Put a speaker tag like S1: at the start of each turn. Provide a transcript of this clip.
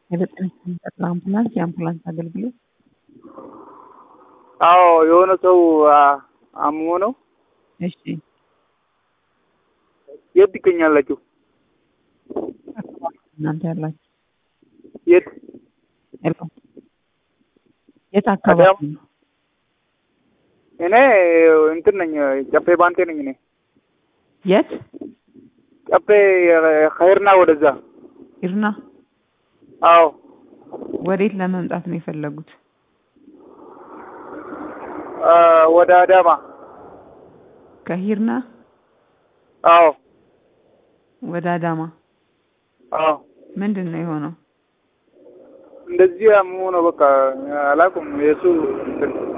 S1: የዘጠኝ የሚሰጥ ለአምቡላንስ የአምቡላንስ አገልግሎት
S2: አዎ የሆነ ሰው አ- አምሞ ነው።
S1: እሺ
S2: የት ትገኛላችሁ?
S1: እናንተ ያላችሁ
S2: የት?
S1: ሄሎ የት አካባቢ ነው?
S2: እኔ እንትን ነኝ ጨፌ ባንቴ ነኝ። እኔ
S1: የት
S2: ጨፌ ኸይርና ወደዛ።
S1: ሂርና
S2: አዎ
S1: ወዴት ለመምጣት ነው የፈለጉት?
S2: አ፣ ወደ አዳማ።
S1: ከሂርና
S2: አዎ
S1: ወደ አዳማ
S2: አዎ
S1: ምንድን ነው የሆነው?
S2: እንደዚህ አምሞ ነው። በቃ አላውቅም የሱ እንትን